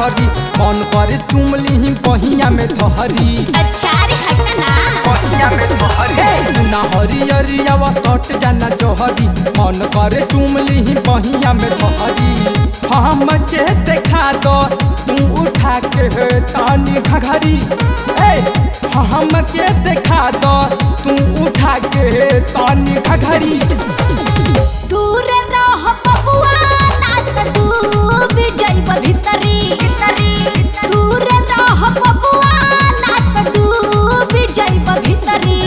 घघरी मन करे चुमली बहिया में धहरी अच्छा रे हट ना बहिया में धहरी ना हरियरियावा सट जाना जोहरी मन करे चुमली बहिया में धहरी हम के देखा दो तू उठा के तानी घघरी ए हम के देखा दो तू उठा के तानी घघरी दूर रह बबुआ ना त डूब जाइब भीतरी दूर रह बबुआ ना त डूब जाइब भीतरी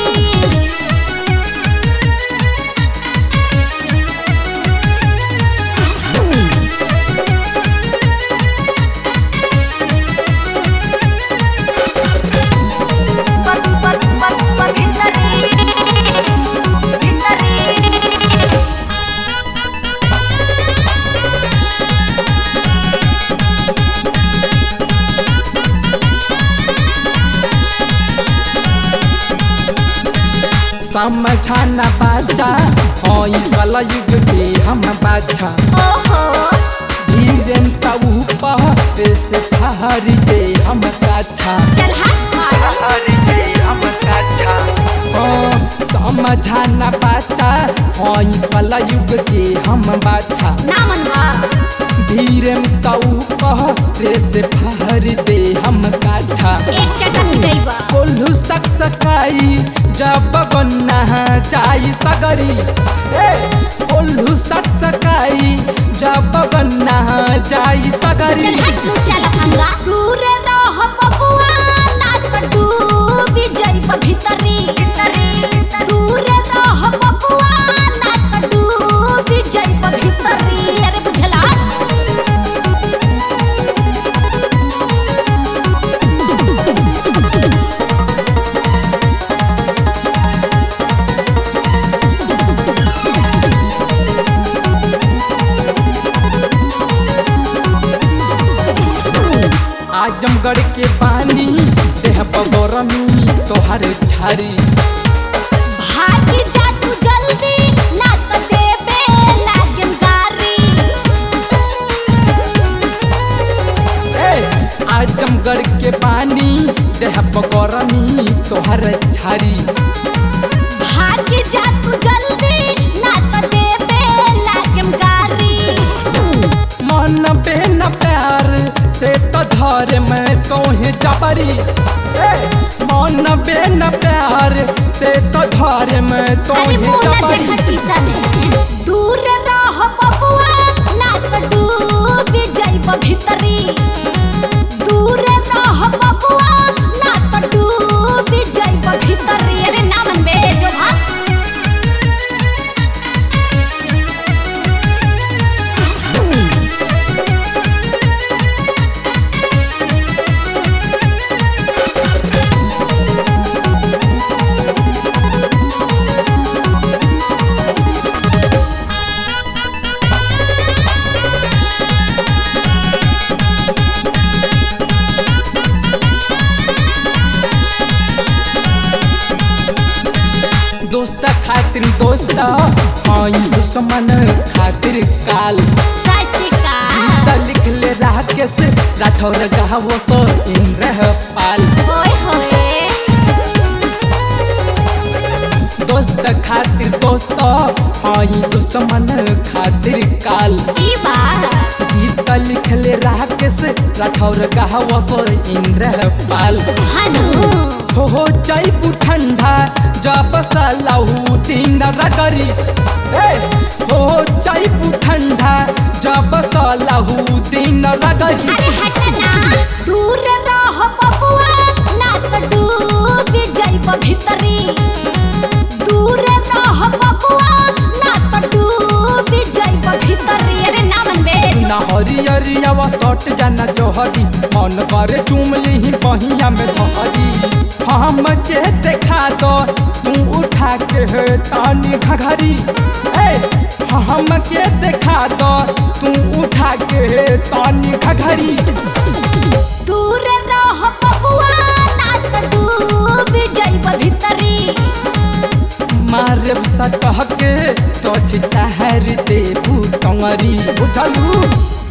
समझाना बाजा हई कल युग के हम बाजा ओहो धीरेन तऊ पहरे से ठहरी के हम काछा चल हट मारो ठहरी के हम काछा ओ समझाना बाजा हई कल युग के हम बाजा ना मनवा धीरेन तऊ पहरे से ठहरी दे हम काछा एक चटक गईबा कोल्हू सक सकाई जब बन्ना चाई सगरी ए कोल्हू सक सकाई जब बन्ना चाई सगरी चल हट लू चल अंगा दूर रह बबुआ ना त डूब जाइब भीतरी दूर रह बबुआ ना त डूब जाइब भीतरी अरे बुझला आजमगढ़ के पानी देह बगरमी तोहर झारी भाग जा तू जल्दी ना त देबे लागन गारी ए आजमगढ़ के पानी देह बगरमी तोहर झारी भाग जा तू जल्दी ना त देबे लागन गारी मन बेन प्यार से तो धर में तोहे जबरी ए, मन बेन प्यार से तो धर में अरे तोहे मुंह ना जबरी देखा शीशा में दूर रह बबुआ ना त डूब जाइब भीतरी दूर रह बबुआ ना त डूब जाइब भीतरी अरे ना मन बे जो भाग दोस्त खातिर दोस्त हई दुश्मन खातिर काल सच का त लिख ले राकेश राठौर गावो सो इंद्र पाल ओए होए दोस्त खातिर दोस्त हई दुश्मन खातिर काल ई बात गीत लिख ले राकेश राठौर गावो सो इंद्र पाल हनु हो हो जाइबू ठंडा जब सलाहू दिन रगरी ए हो जाइबू ठंडा जब सलाहू दिन रगरी अरे हट ना दूर रह बबुआ ना त डूब जाइब भीतरी दूर रह बबुआ ना त डूब जाइब भीतरी अरे ना मन बे ना हरियरियावा सट जाना जोहरी मन करे चुमली बहिया में धहरी हम के देखा दो तू उठा के तानी घघरी ए हम के देखा दो तू उठा के तानी घघरी दूर रह बबुआ ना त डूब जाइब भीतरी मारे सटह के तो छिता हर दे भूतंगरी बुझलू